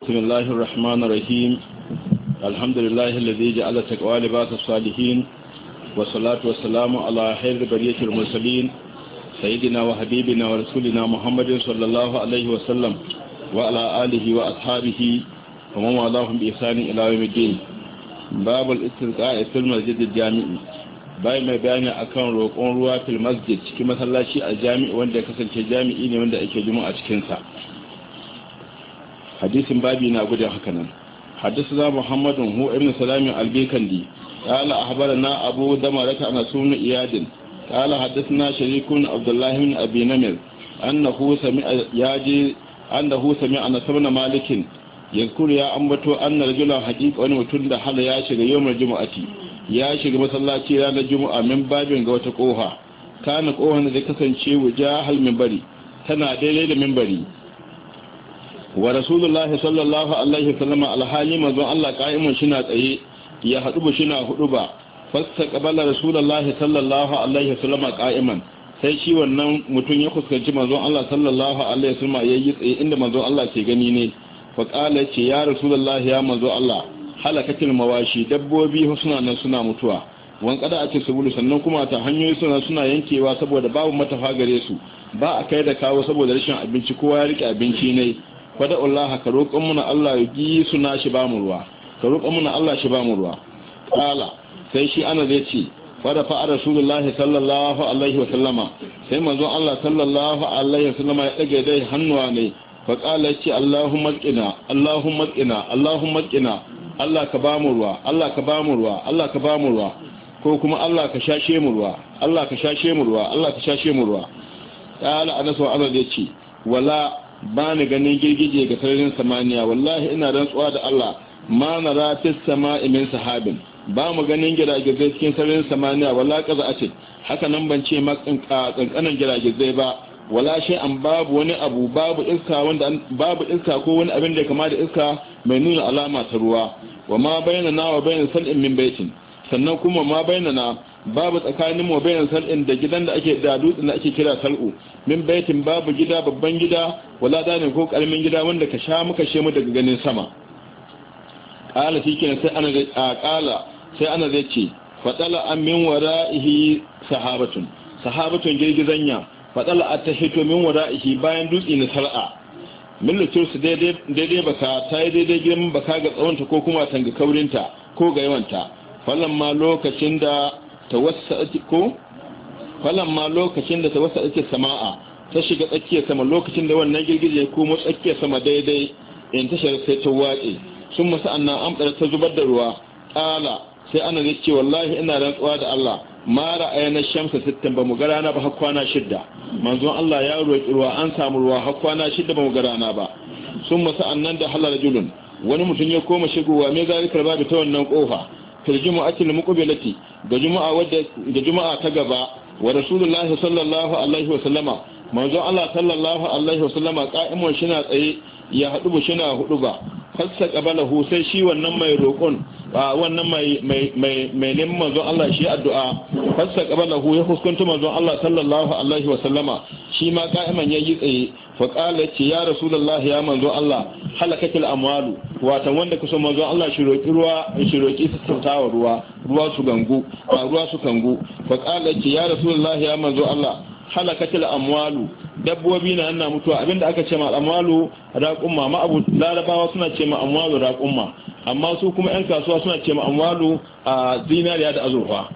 بسم الله الرحمن الرحيم الحمد لله الذي جعل تقوى لباس الصالحين والصلاة والسلام على خير برية المرسلين سيدنا وحبيبنا ورسولنا محمد صلى الله عليه وسلم وعلى آله وأصحابه ومن والاهم بإحسان إلى يوم الدين باب الاستسقاء في المسجد الجامع bai mai bayani akan roƙon ruwa fil masjid cikin masallaci a jami'i wanda ya kasance jami'i ne wanda ake juma'a cikin sa hadisin babi na gudun haka nan حدثنا محمد هو ابن سلام البيكندي قال أخبرنا أبو دمرة عن سون إياد قال حدثنا شريك عبد الله بن أبي نمر أنه سمع ياجي أنه سمع أن سمن مالك يذكر يا أمبتو أن رجلا حقيق أن متند حل ياشق يوم الجمعة ياشق مسلاتي رانا الجمعة من باب غوة قوها كان قوها ذكسن شيء وجاه المنبري تنا ديلي المنبري wa rasulullahi sallallahu alaihi wasallam alhali manzon Allah qa'imun shina tsaye ya hadu ba shina hudu ba fasta qabala rasulullahi sallallahu alaihi wasallam qa'iman sai shi wannan mutum ya fuskanci manzon Allah sallallahu alaihi wasallam yayi tsaye inda manzon Allah ke gani ne fa qala ce ya rasulullahi ya manzon Allah halakatil mawashi dabbobi suna nan suna mutuwa wan kada a ce sabulu sannan kuma ta hanyoyi suna suna yankewa saboda babu matafa gare su ba a kai da kawo saboda rashin abinci kowa ya rike abinci ne fada Allah ka roƙon muna Allah ya gi suna shi ba mu ruwa ka roƙon muna Allah shi ba mu ruwa kala sai shi ana zai ce fada fa rasulullahi sallallahu alaihi wa sallama sai manzon Allah sallallahu alaihi wa sallama ya dage dai hannuwa ne fa kala ce Allahumma qina Allahumma qina Allahumma qina Allah ka ba mu ruwa Allah ka ba mu ruwa Allah ka ba mu ruwa ko kuma Allah ka shashe mu ruwa Allah ka shashe mu ruwa Allah ka shashe mu ruwa kala anas wa ana zai ce wala ba ni ganin girgije ga sararin samaniya wallahi ina rantsuwa da Allah ma na rafis sama'i min sahabin ba mu ganin giragizai cikin sararin samaniya wala kaza a ce haka nan ban ce kankanan giragizai ba wala shi an babu wani abu babu iska wanda babu iska ko wani abin da ya kama da iska mai nuna alama ta ruwa wa ma bayyana na wa bayyana sal'in min baitin sannan kuma ma bayyana na babu tsakanin mu bayan sal'in da gidan da ake da dutsen da ake kira sal'u min baitin babu gida babban gida wala danin ko karamin gida wanda ka sha muka shemu daga ganin sama qala shikenan sai ana a qala sai ana zai ce fadala an min wara'ihi sahabatun sahabatun girgizanya fadala atahito min wara'ihi bayan dutse na sal'a min lutus daidai daidai baka ta yi daidai girman baka ga tsawonta ko kuma tanga kaurinta ko ga yawanta falamma lokacin da tawassa'ati ko falamma lokacin da tawassa'ati sama'a ta shiga tsakiyar sama lokacin da wannan girgije ko mu tsakiyar sama daidai in ta shiga sai ta wace sun masa annan amdar ta zubar da ruwa kala sai ana zai ce wallahi ina rantsuwa da Allah ma ra'ayna shamsa sittan ba mu ga rana ba har kwana shidda manzon Allah ya roki ruwa an samu ruwa har kwana shidda ba mu ga rana ba sun masa annan da halal julun wani mutum ya koma shigowa me zalikar babu ta wannan kofa fil jumu'atil muqbilati ga juma'a wadda ga juma'a ta gaba wa rasulullahi sallallahu alaihi wa sallama manzo Allah sallallahu alaihi wa sallama qa'imun shina tsaye ya hadu bu shina hudu ba fassa qabalahu sai shi wannan mai roƙon wannan mai mai mai mai neman manzo Allah shi addu'a fassa qabalahu ya hukunta manzo Allah sallallahu alaihi wa sallama shi ma qa'iman yayi tsaye fa qala ce ya rasulullahi ya manzo Allah halakatil amwalu watan wanda kusa manzo Allah shi roki ruwa shi roki sassautawa ruwa ruwa su gangu ba ruwa su kangu fa qala ce ya rasulullahi ya manzo Allah halakatil amwalu dabbobi na ana mutuwa abinda aka ce ma amwalu raqumma ma abu larabawa suna ce ma amwalu raqumma amma su kuma yan kasuwa suna ce ma amwalu a zinariya da azurfa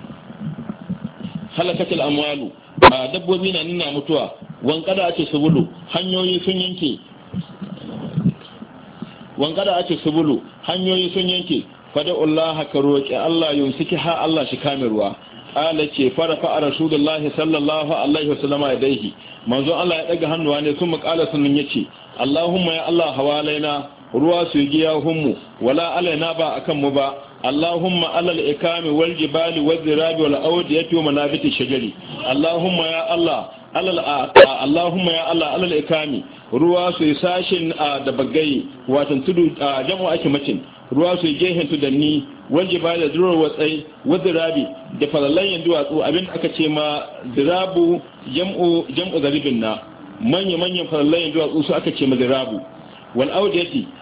halakatil amwalu dabbobi na nuna mutuwa wankada ake sabulu hanyoyi sun yanke wankada ake sabulu hanyoyi sun yanke fada Allah ka roki Allah yumsiki ha Allah shi kame ruwa ala ce fara fa rasulullahi sallallahu alaihi wasallama yadaihi manzo Allah ya daga hannuwa ne sun makala sunan yace Allahumma ya Allah hawalaina ruwa su yi hummu wala alaina ba akan mu ba Allahumma alal ikami wal jibali wal zirabi wal awdiyati wa manabiti shajari Allahumma ya Allah alal Allahumma ya Allah alal ikami ruwa su yi sashin da bagai watan tudu jam'u ake macin ruwa su yi gehen tudanni wal jibali da durar watsai wa zirabi da falallayen duwatsu abin aka ce ma zirabu jam'u jam'u zaribin na manya manyan falallayen duwatsu su aka ce ma zirabu wal audiyati